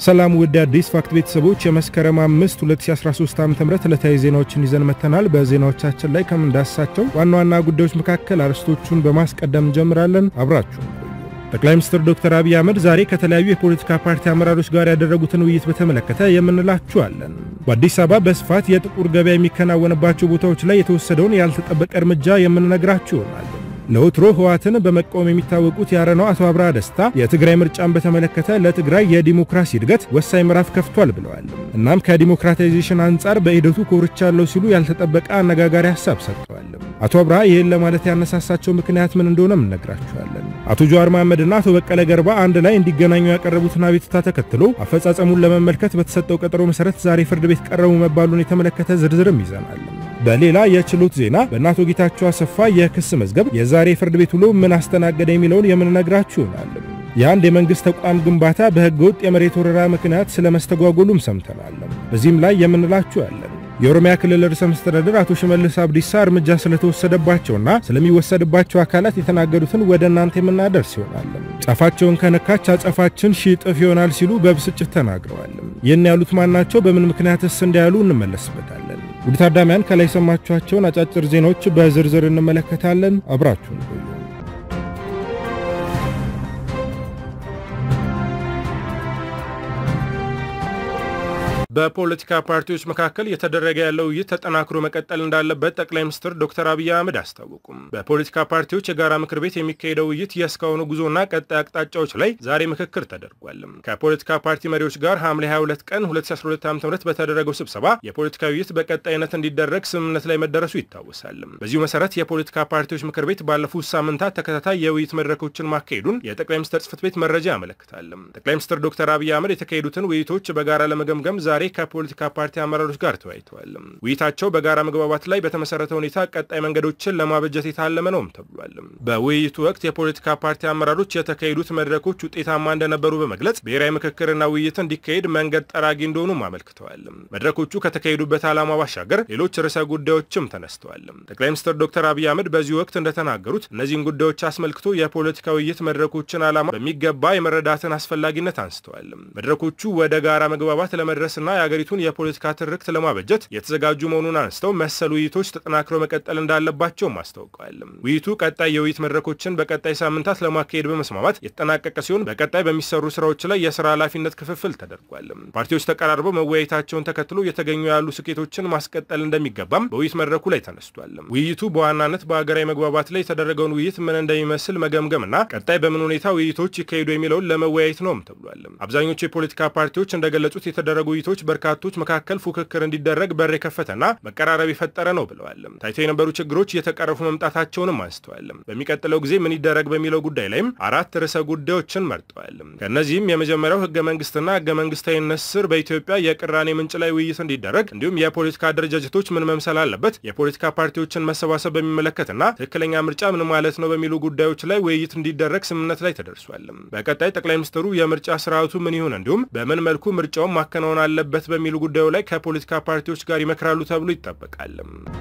ሰላም ውድ አዲስ ፋክት ቤተሰቦች የመስከረም 5 2013 ዓ.ም ዕለታዊ ዜናዎችን ይዘን መተናል። በዜናዎቻችን ላይ ከምንዳስሳቸው ዋና ዋና ጉዳዮች መካከል አርዕስቶቹን በማስቀደም እንጀምራለን። አብራችሁ ጠቅላይ ሚኒስትር ዶክተር አብይ አህመድ ዛሬ ከተለያዩ የፖለቲካ ፓርቲ አመራሮች ጋር ያደረጉትን ውይይት በተመለከተ የምንላችኋለን። በአዲስ አበባ በስፋት የጥቁር ገበያ የሚከናወንባቸው ቦታዎች ላይ የተወሰደውን ያልተጠበቀ እርምጃ የምንነግራችሁ ይሆናል። ለወትሮ ህወሓትን በመቃወም የሚታወቁት የአረናው አቶ አብርሃ ደስታ የትግራይ ምርጫን በተመለከተ ለትግራይ የዲሞክራሲ እድገት ወሳኝ ምዕራፍ ከፍቷል ብለዋል። እናም ከዲሞክራታይዜሽን አንጻር በሂደቱ ኮርቻለሁ ሲሉ ያልተጠበቀ አነጋጋሪ ሀሳብ ሰጥተዋል። አቶ አብርሃ ይህን ለማለት ያነሳሳቸው ምክንያት ምን እንደሆነም እነግራችኋለን። አቶ ጀዋር መሐመድና አቶ በቀለ ገርባ አንድ ላይ እንዲገናኙ ያቀረቡትን አቤቱታ ተከትሎ አፈጻጸሙን ለመመልከት በተሰጠው ቀጠሮ መሰረት ዛሬ ፍርድ ቤት ቀረቡ መባሉን የተመለከተ ዝርዝርም ይዘናል። በሌላ የችሎት ዜና በእነ አቶ ጌታቸው አሰፋ የክስ መዝገብ የዛሬ ፍርድ ቤት ውሎ ምን አስተናገደ የሚለውን የምንነግራችሁ ይሆናል። የአንድ የመንግስት ተቋም ግንባታ በህገ ወጥ የመሬት ወረራ ምክንያት ስለመስተጓጎሉም ሰምተናል። በዚህም ላይ የምንላችሁ ያለን የኦሮሚያ ክልል ርዕሰ መስተዳድር አቶ ሽመልስ አብዲሳ እርምጃ ስለተወሰደባቸውና ስለሚወሰድባቸው አካላት የተናገሩትን ወደ እናንተ የምናደርስ ይሆናል። ጫፋቸውን ከነካች አጸፋችን ሺህ እጥፍ ይሆናል ሲሉ በብስጭት ተናግረዋል። ይህን ያሉት ማናቸው? በምን ምክንያትስ እንዳያሉ እንመለስበታለን። ውድ ታዳሚያን ከላይ የሰማችኋቸውን አጫጭር ዜናዎች በዝርዝር እንመለከታለን። አብራችሁን ቆዩ። በፖለቲካ ፓርቲዎች መካከል የተደረገ ያለው ውይይት ተጠናክሮ መቀጠል እንዳለበት ጠቅላይ ሚኒስትር ዶክተር አብይ አህመድ አስታወቁም። በፖለቲካ ፓርቲዎች የጋራ ምክር ቤት የሚካሄደው ውይይት የእስካሁኑ ጉዞና ቀጣይ አቅጣጫዎች ላይ ዛሬ ምክክር ተደርጓል። ከፖለቲካ ፓርቲ መሪዎች ጋር ሐምሌ 22 ቀን 2012 ዓ.ም በተደረገው ስብሰባ የፖለቲካ ውይይት በቀጣይነት እንዲደረግ ስምምነት ላይ መደረሱ ይታወሳል። በዚሁ መሰረት የፖለቲካ ፓርቲዎች ምክር ቤት ባለፉት ሳምንታት ተከታታይ የውይይት መድረኮችን ማካሄዱን የጠቅላይ ሚኒስትር ጽህፈት ቤት መረጃ ያመለክታል። ጠቅላይ ሚኒስትር ዶክተር አብይ አህመድ የተካሄዱትን ውይይቶች በጋራ ለመገምገም ዛሬ ከፖለቲካ ፓርቲ አመራሮች ጋር ተወያይተዋል። ውይይታቸው በጋራ መግባባት ላይ በተመሰረተ ሁኔታ ቀጣይ መንገዶችን ለማበጀት የታለመ ነውም ተብሏል። በውይይቱ ወቅት የፖለቲካ ፓርቲ አመራሮች የተካሄዱት መድረኮች ውጤታማ እንደነበሩ በመግለጽ ብሔራዊ ምክክርና ውይይት እንዲካሄድ መንገድ ጠራጊ እንደሆኑም አመልክተዋል። መድረኮቹ ከተካሄዱበት ዓላማ ባሻገር ሌሎች ርዕሰ ጉዳዮችም ተነስተዋል። ጠቅላይ ሚኒስትር ዶክተር አብይ አህመድ በዚህ ወቅት እንደተናገሩት እነዚህን ጉዳዮች አስመልክቶ የፖለቲካ ውይይት መድረኮችን ዓላማ በሚገባ የመረዳትን አስፈላጊነት አንስተዋል። መድረኮቹ ወደ ጋራ መግባባት ለመድረስና የሀገሪቱን የፖለቲካ ትርክት ለማበጀት የተዘጋጁ መሆኑን አንስተው መሰል ውይይቶች ተጠናክረው መቀጠል እንዳለባቸውም አስታውቀዋል። ውይይቱ ቀጣይ የውይይት መድረኮችን በቀጣይ ሳምንታት ለማካሄድ በመስማማት የተጠናቀቀ ሲሆን በቀጣይ በሚሰሩ ስራዎች ላይ የስራ ኃላፊነት ክፍፍል ተደርጓል። ፓርቲዎች ተቀራርበው መወያየታቸውን ተከትሎ የተገኙ ያሉ ስኬቶችን ማስቀጠል እንደሚገባም በውይይት መድረኩ ላይ ተነስቷል። ውይይቱ በዋናነት በሀገራዊ መግባባት ላይ የተደረገውን ውይይት ምን እንደሚመስል መገምገምና ቀጣይ በምን ሁኔታ ውይይቶች ይካሄዱ የሚለውን ለመወያየት ነውም ተብሏል። አብዛኞቹ የፖለቲካ ፓርቲዎች እንደገለጹት የተደረጉ ውይይቶች በርካቶች መካከል ፉክክር እንዲደረግ በር የከፈተና መቀራረብ የፈጠረ ነው ብለዋል። ታይቶ የነበሩ ችግሮች እየተቀረፉ መምጣታቸውንም አንስተዋል። በሚቀጥለው ጊዜ ምን ይደረግ በሚለው ጉዳይ ላይም አራት ርዕሰ ጉዳዮችን መርጠዋል። ከእነዚህም የመጀመሪያው ህገ መንግስትና ህገ መንግስታዊነት ስር በኢትዮጵያ የቅራኔ ምንጭ ላይ ውይይት እንዲደረግ እንዲሁም የፖለቲካ አደረጃጀቶች ምን መምሰል አለበት፣ የፖለቲካ ፓርቲዎችን መሰባሰብ በሚመለከትና ትክክለኛ ምርጫ ምን ማለት ነው በሚሉ ጉዳዮች ላይ ውይይት እንዲደረግ ስምምነት ላይ ተደርሷል። በቀጣይ ጠቅላይ ሚኒስትሩ የምርጫ ስርዓቱ ምን ይሁን እንዲሁም በምን መልኩ ምርጫውን ማከናወን አለበት በሚሉ ጉዳዩ ላይ ከፖለቲካ ፓርቲዎች ጋር ይመክራሉ ተብሎ ይጠበቃል።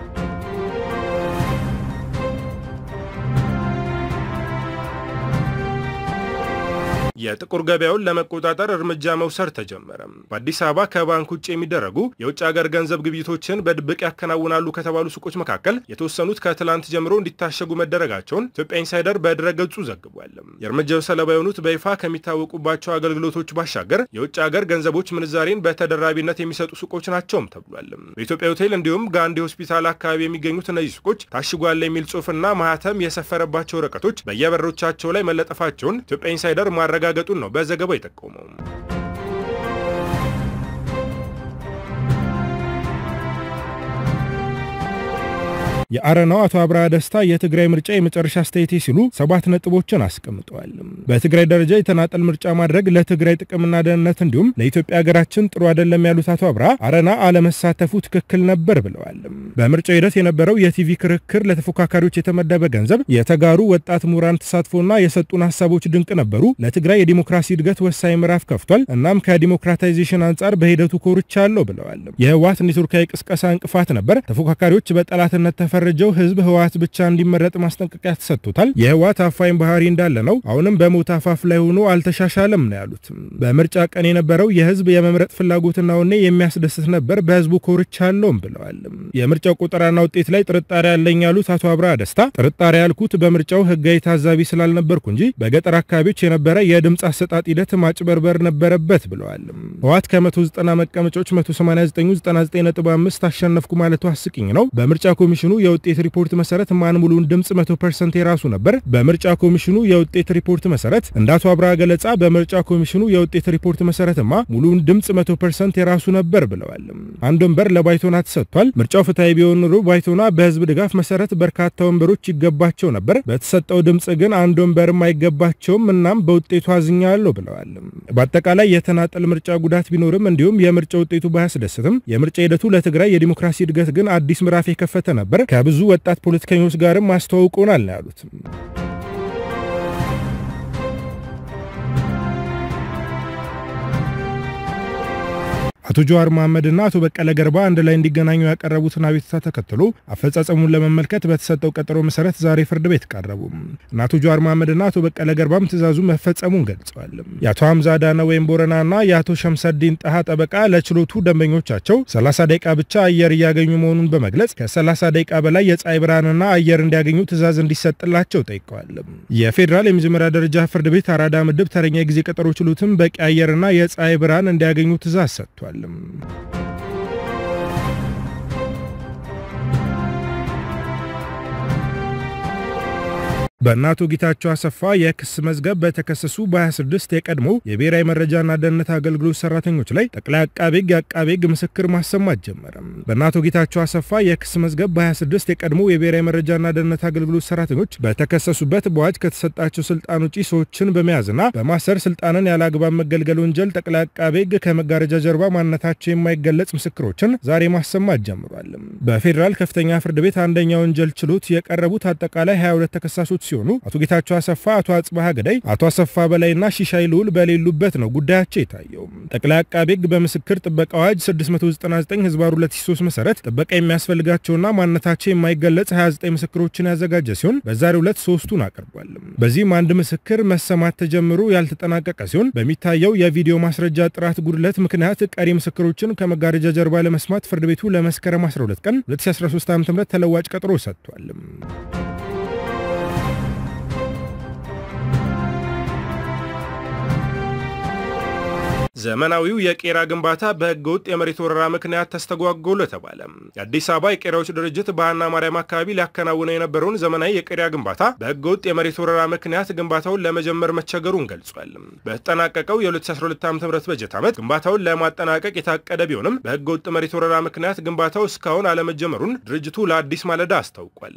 የጥቁር ገበያውን ለመቆጣጠር እርምጃ መውሰድ ተጀመረ። በአዲስ አበባ ከባንክ ውጭ የሚደረጉ የውጭ ሀገር ገንዘብ ግብይቶችን በድብቅ ያከናውናሉ ከተባሉ ሱቆች መካከል የተወሰኑት ከትላንት ጀምሮ እንዲታሸጉ መደረጋቸውን ኢትዮጵያ ኢንሳይደር በድረገጹ ዘግቧል። የእርምጃው ሰለባ የሆኑት በይፋ ከሚታወቁባቸው አገልግሎቶች ባሻገር የውጭ ሀገር ገንዘቦች ምንዛሬን በተደራቢነት የሚሰጡ ሱቆች ናቸውም ተብሏል። በኢትዮጵያ ሆቴል እንዲሁም ጋንዲ ሆስፒታል አካባቢ የሚገኙት እነዚህ ሱቆች ታሽጓል የሚል ጽሑፍና ማህተም የሰፈረባቸው ወረቀቶች በየበሮቻቸው ላይ መለጠፋቸውን ኢትዮጵያ ኢንሳይደር ማረጋገጡን ነው በዘገባው የጠቆመው። የአረናው አቶ አብርሃ ደስታ የትግራይ ምርጫ የመጨረሻ አስተያየቴ ሲሉ ሰባት ነጥቦችን አስቀምጠዋል። በትግራይ ደረጃ የተናጠል ምርጫ ማድረግ ለትግራይ ጥቅምና ደህንነት እንዲሁም ለኢትዮጵያ ሀገራችን ጥሩ አይደለም ያሉት አቶ አብርሃ አረና አለመሳተፉ ትክክል ነበር ብለዋል። በምርጫው ሂደት የነበረው የቲቪ ክርክር፣ ለተፎካካሪዎች የተመደበ ገንዘብ፣ የተጋሩ ወጣት ምሁራን ተሳትፎና የሰጡን ሀሳቦች ድንቅ ነበሩ። ለትግራይ የዲሞክራሲ እድገት ወሳኝ ምዕራፍ ከፍቷል። እናም ከዲሞክራታይዜሽን አንጻር በሂደቱ ኮርቻለሁ ብለዋል። የህወሓት ኔትወርካዊ ቅስቀሳ እንቅፋት ነበር። ተፎካካሪዎች በጠላትነት ተፈረ በፈረጀው ህዝብ ህወሓት ብቻ እንዲመረጥ ማስጠንቀቂያ ተሰጥቶታል። የህወሓት አፋኝ ባህሪ እንዳለ ነው። አሁንም በሞት አፋፍ ላይ ሆኖ አልተሻሻለም ነው ያሉት። በምርጫ ቀን የነበረው የህዝብ የመምረጥ ፍላጎትና ወኔ የሚያስደስት ነበር። በህዝቡ ኮርቻለሁም ብለዋል። የምርጫው ቁጠራና ውጤት ላይ ጥርጣሬ ያለኝ ያሉት አቶ አብርሃ ደስታ ጥርጣሬ ያልኩት በምርጫው ህጋዊ ታዛቢ ስላልነበርኩ እንጂ በገጠር አካባቢዎች የነበረ የድምፅ አሰጣጥ ሂደት ማጭበርበር ነበረበት ብለዋል። ህወሓት ከ190 መቀመጫዎች 189.5 አሸነፍኩ ማለቱ አስቂኝ ነው። በምርጫ ኮሚሽኑ የውጤት ሪፖርት መሰረት ማን ሙሉን ድምፅ 100% የራሱ ነበር። በምርጫ ኮሚሽኑ የውጤት ሪፖርት መሰረት እንደ አቶ አብርሃ ገለጻ በምርጫ ኮሚሽኑ የውጤት ሪፖርት መሰረትማ ሙሉን ድምፅ 100% የራሱ ነበር ብለዋል። አንድ ወንበር ለባይቶና ተሰጥቷል። ምርጫው ፍትሐዊ ቢሆን ኑሮ ባይቶና በህዝብ ድጋፍ መሰረት በርካታ ወንበሮች ይገባቸው ነበር። በተሰጠው ድምፅ ግን አንድ ወንበርም አይገባቸውም። እናም በውጤቱ አዝኛለሁ ብለዋል። በአጠቃላይ የተናጠል ምርጫ ጉዳት ቢኖርም እንዲሁም የምርጫ ውጤቱ ባያስደስትም የምርጫ ሂደቱ ለትግራይ የዲሞክራሲ እድገት ግን አዲስ ምዕራፍ የከፈተ ነበር። ከብዙ ወጣት ፖለቲከኞች ጋርም አስተዋውቆናል ነው ያሉት። አቶ ጀዋር መሐመድና አቶ በቀለ ገርባ አንድ ላይ እንዲገናኙ ያቀረቡትን አቤቱታ ተከትሎ አፈጻጸሙን ለመመልከት በተሰጠው ቀጠሮ መሰረት ዛሬ ፍርድ ቤት ቀረቡ እና አቶ ጀዋር መሐመድና አቶ በቀለ ገርባም ትዕዛዙ መፈጸሙን ገልጸዋል። የአቶ ሐምዛ ዳነ ወይም ቦረናና የአቶ ሸምሰዲን ጣሃ ጠበቃ ለችሎቱ ደንበኞቻቸው 30 ደቂቃ ብቻ አየር እያገኙ መሆኑን በመግለጽ ከ30 ደቂቃ በላይ የፀሐይ ብርሃንና አየር እንዲያገኙ ትዕዛዝ እንዲሰጥላቸው ጠይቀዋል። የፌዴራል የመጀመሪያ ደረጃ ፍርድ ቤት አራዳ ምድብ ተረኛ ጊዜ ቀጠሮ ችሎትም በቂ አየርና የፀሐይ ብርሃን እንዲያገኙ ትዕዛዝ ሰጥቷል። በእነ አቶ ጌታቸው አሰፋ የክስ መዝገብ በተከሰሱ በ26 የቀድሞ የብሔራዊ መረጃና ደህንነት አገልግሎት ሰራተኞች ላይ ጠቅላይ አቃቤ ሕግ የአቃቤ ሕግ ምስክር ማሰማት ጀመረ። በእነ አቶ ጌታቸው አሰፋ የክስ መዝገብ በ26 የቀድሞ የብሔራዊ መረጃና ደህንነት አገልግሎት ሰራተኞች በተከሰሱበት በአዋጅ ከተሰጣቸው ስልጣን ውጪ ሰዎችን በመያዝና በማሰር ስልጣንን ያለ አግባብ መገልገል ወንጀል ጠቅላይ አቃቤ ሕግ ከመጋረጃ ጀርባ ማንነታቸው የማይገለጽ ምስክሮችን ዛሬ ማሰማት ጀምሯል። በፌዴራል ከፍተኛ ፍርድ ቤት አንደኛ ወንጀል ችሎት የቀረቡት አጠቃላይ 22 ተከሳሾች ሲሆኑ አቶ ጌታቸው አሰፋ፣ አቶ አጽባሃ ገዳይ፣ አቶ አሰፋ በላይና ሺሻይ ልዑል በሌሉበት ነው ጉዳያቸው የታየው። ጠቅላይ አቃቤ ሕግ በምስክር ጥበቃ አዋጅ 699 ህዝባር 2003 መሰረት ጥበቃ የሚያስፈልጋቸውና ማንነታቸው የማይገለጽ 29 ምስክሮችን ያዘጋጀ ሲሆን በዛሬው ዕለት ሶስቱን አቅርቧል። በዚህም አንድ ምስክር መሰማት ተጀምሮ ያልተጠናቀቀ ሲሆን በሚታየው የቪዲዮ ማስረጃ ጥራት ጉድለት ምክንያት ቀሪ ምስክሮችን ከመጋረጃ ጀርባ ለመስማት ፍርድ ቤቱ ለመስከረም 12 ቀን 2013 ዓ.ም ተለዋጭ ቀጠሮ ሰጥቷል። ዘመናዊው የቄራ ግንባታ በህገ ወጥ የመሬት ወረራ ምክንያት ተስተጓጎለ ተባለ። የአዲስ አበባ የቄራዎች ድርጅት በሃና ማርያም አካባቢ ሊያከናውነው የነበረውን ዘመናዊ የቄራ ግንባታ በህገ ወጥ የመሬት ወረራ ምክንያት ግንባታውን ለመጀመር መቸገሩን ገልጿል። በተጠናቀቀው የ2012 ዓ.ም በጀት ዓመት ግንባታውን ለማጠናቀቅ የታቀደ ቢሆንም በህገ ወጥ መሬት ወረራ ምክንያት ግንባታው እስካሁን አለመጀመሩን ድርጅቱ ለአዲስ ማለዳ አስታውቋል።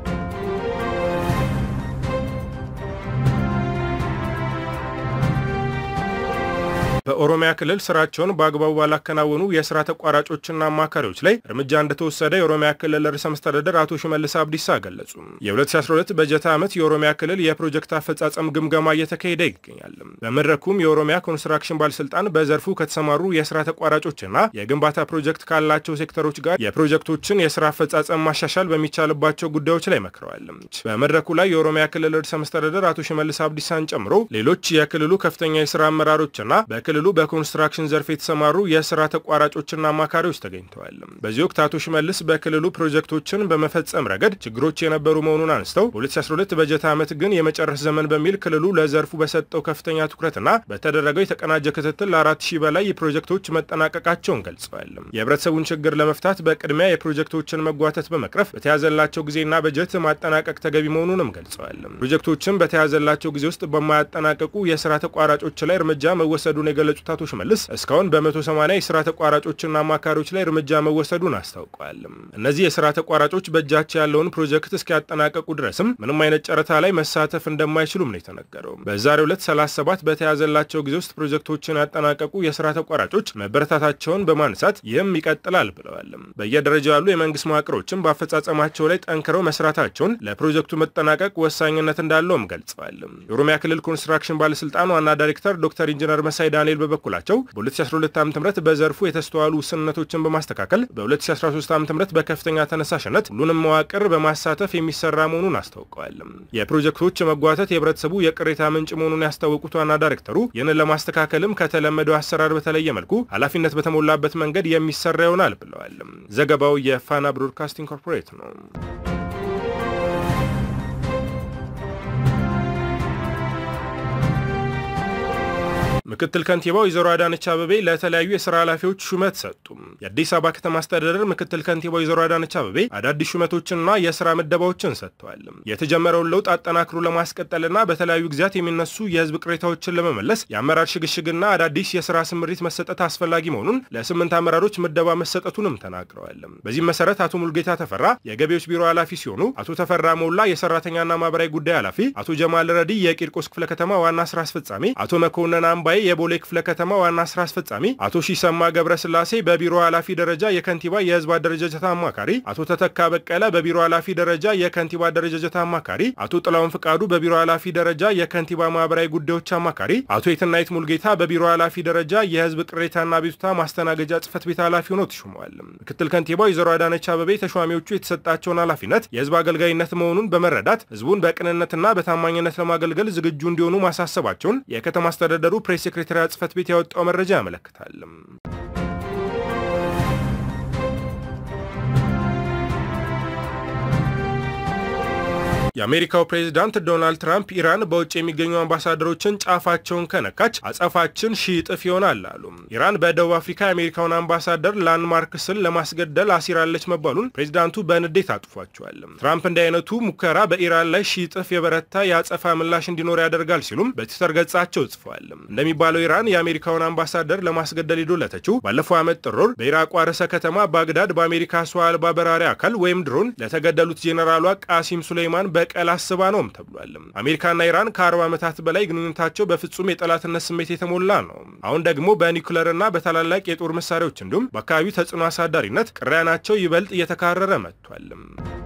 በኦሮሚያ ክልል ስራቸውን በአግባቡ ባላከናወኑ የስራ ተቋራጮችና አማካሪዎች ላይ እርምጃ እንደተወሰደ የኦሮሚያ ክልል ርዕሰ መስተዳደር አቶ ሽመልስ አብዲሳ ገለጹ። የ2012 በጀት ዓመት የኦሮሚያ ክልል የፕሮጀክት አፈጻጸም ግምገማ እየተካሄደ ይገኛል። በመድረኩም የኦሮሚያ ኮንስትራክሽን ባለስልጣን በዘርፉ ከተሰማሩ የስራ ተቋራጮችና የግንባታ ፕሮጀክት ካላቸው ሴክተሮች ጋር የፕሮጀክቶችን የስራ አፈጻጸም ማሻሻል በሚቻልባቸው ጉዳዮች ላይ መክረዋል። በመድረኩ ላይ የኦሮሚያ ክልል ርዕሰ መስተዳደር አቶ ሽመልስ አብዲሳን ጨምሮ ሌሎች የክልሉ ከፍተኛ የስራ አመራሮችና በክልሉ በኮንስትራክሽን ዘርፍ የተሰማሩ የስራ ተቋራጮችና አማካሪዎች ተገኝተዋል። በዚህ ወቅት አቶ ሽመልስ በክልሉ ፕሮጀክቶችን በመፈጸም ረገድ ችግሮች የነበሩ መሆኑን አንስተው በ2012 በጀት ዓመት ግን የመጨረስ ዘመን በሚል ክልሉ ለዘርፉ በሰጠው ከፍተኛ ትኩረትና በተደረገው የተቀናጀ ክትትል ለአራት ሺህ በላይ የፕሮጀክቶች መጠናቀቃቸውን ገልጸዋል። የህብረተሰቡን ችግር ለመፍታት በቅድሚያ የፕሮጀክቶችን መጓተት በመቅረፍ በተያዘላቸው ጊዜና በጀት ማጠናቀቅ ተገቢ መሆኑንም ገልጸዋል። ፕሮጀክቶችን በተያዘላቸው ጊዜ ውስጥ በማያጠናቀቁ የስራ ተቋራጮች ላይ እርምጃ መወሰዱን የገለጹት አቶ ሽመልስ እስካሁን በ180 የስራ ተቋራጮችና አማካሪዎች ላይ እርምጃ መወሰዱን አስታውቀዋል። እነዚህ የስራ ተቋራጮች በእጃቸው ያለውን ፕሮጀክት እስኪያጠናቀቁ ድረስም ምንም አይነት ጨረታ ላይ መሳተፍ እንደማይችሉም ነው የተነገረው። በዛሬው ዕለት 37 በተያዘላቸው ጊዜ ውስጥ ፕሮጀክቶችን ያጠናቀቁ የስራ ተቋራጮች መበረታታቸውን በማንሳት ይህም ይቀጥላል ብለዋል። በየደረጃው ያሉ የመንግስት መዋቅሮችም በአፈጻጸማቸው ላይ ጠንክረው መስራታቸውን ለፕሮጀክቱ መጠናቀቅ ወሳኝነት እንዳለውም ገልጸዋል። የኦሮሚያ ክልል ኮንስትራክሽን ባለስልጣን ዋና ዳይሬክተር ዶክተር ኢንጂነር መሳይ ዳኔ ፓኔል በበኩላቸው በ2012 ዓ ም በዘርፉ የተስተዋሉ ውስንነቶችን በማስተካከል በ2013 ዓ ም በከፍተኛ ተነሳሽነት ሁሉንም መዋቅር በማሳተፍ የሚሰራ መሆኑን አስታውቀዋል። የፕሮጀክቶች መጓተት የህብረተሰቡ የቅሬታ ምንጭ መሆኑን ያስታወቁት ዋና ዳይሬክተሩ ይህንን ለማስተካከልም ከተለመደው አሰራር በተለየ መልኩ ኃላፊነት በተሞላበት መንገድ የሚሰራ ይሆናል ብለዋል። ዘገባው የፋና ብሮድካስቲንግ ኮርፖሬት ነው። ምክትል ከንቲባ ወይዘሮ አዳነች አበቤ ለተለያዩ የስራ ኃላፊዎች ሹመት ሰጡ። የአዲስ አበባ ከተማ አስተዳደር ምክትል ከንቲባ ወይዘሮ አዳነች አበቤ አዳዲስ ሹመቶችንና የስራ ምደባዎችን ሰጥተዋል። የተጀመረውን ለውጥ አጠናክሮ ለማስቀጠልና በተለያዩ ጊዜያት የሚነሱ የህዝብ ቅሬታዎችን ለመመለስ የአመራር ሽግሽግና አዳዲስ የስራ ስምሪት መሰጠት አስፈላጊ መሆኑን ለስምንት አመራሮች ምደባ መሰጠቱንም ተናግረዋል። በዚህም መሰረት አቶ ሙልጌታ ተፈራ የገቢዎች ቢሮ ኃላፊ ሲሆኑ አቶ ተፈራ ሞላ የሰራተኛና ማህበራዊ ጉዳይ ኃላፊ፣ አቶ ጀማል ረዲ የቂርቆስ ክፍለ ከተማ ዋና ስራ አስፈጻሚ፣ አቶ መኮንን አምባዬ የቦሌ ክፍለ ከተማ ዋና ስራ አስፈጻሚ፣ አቶ ሺሰማ ገብረስላሴ በቢሮ ኃላፊ ደረጃ የከንቲባ የህዝብ አደረጃጀት አማካሪ፣ አቶ ተተካ በቀለ በቢሮ ኃላፊ ደረጃ የከንቲባ አደረጃጀት አማካሪ፣ አቶ ጥላውን ፍቃዱ በቢሮ ኃላፊ ደረጃ የከንቲባ ማህበራዊ ጉዳዮች አማካሪ፣ አቶ የትናየት ሙልጌታ በቢሮ ኃላፊ ደረጃ የህዝብ ቅሬታና ቤቱታ ማስተናገጃ ጽህፈት ቤት ኃላፊ ሆነው ተሾመዋል። ምክትል ከንቲባ ወይዘሮ አዳነች አበቤ ተሿሚዎቹ የተሰጣቸውን ኃላፊነት የህዝብ አገልጋይነት መሆኑን በመረዳት ህዝቡን በቅንነትና በታማኝነት ለማገልገል ዝግጁ እንዲሆኑ ማሳሰባቸውን የከተማ አስተዳደሩ ፕሬስ ሴክሬታሪያት ጽህፈት ቤት ያወጣው መረጃ ያመለክታል። የአሜሪካው ፕሬዚዳንት ዶናልድ ትራምፕ ኢራን በውጭ የሚገኙ አምባሳደሮችን ጫፋቸውን ከነካች አጸፋችን ሺህ እጥፍ ይሆናል አሉ። ኢራን በደቡብ አፍሪካ የአሜሪካውን አምባሳደር ላንድማርክስን ለማስገደል አሲራለች መባሉን ፕሬዚዳንቱ በንዴት አጥፏቸዋል። ትራምፕ እንዲህ አይነቱ ሙከራ በኢራን ላይ ሺህ እጥፍ የበረታ የአጸፋ ምላሽ እንዲኖር ያደርጋል ሲሉም በትዊተር ገጻቸው ጽፈዋል። እንደሚባለው ኢራን የአሜሪካውን አምባሳደር ለማስገደል የዶለተችው ባለፈው ዓመት ጥር ወር በኢራቋ ርዕሰ ከተማ ባግዳድ በአሜሪካ ሰው አልባ በራሪ አካል ወይም ድሮን ለተገደሉት ጄኔራሏ ቃሲም ሱሌይማን በቀል አስባ ነውም ተብሏል። አሜሪካና ኢራን ከ40 ዓመታት በላይ ግንኙነታቸው በፍጹም የጠላትነት ስሜት የተሞላ ነው። አሁን ደግሞ በኒውክለርና በታላላቅ የጦር መሳሪያዎች እንዲሁም በአካባቢው ተጽዕኖ አሳዳሪነት ቅራኔያቸው ይበልጥ እየተካረረ መጥቷል።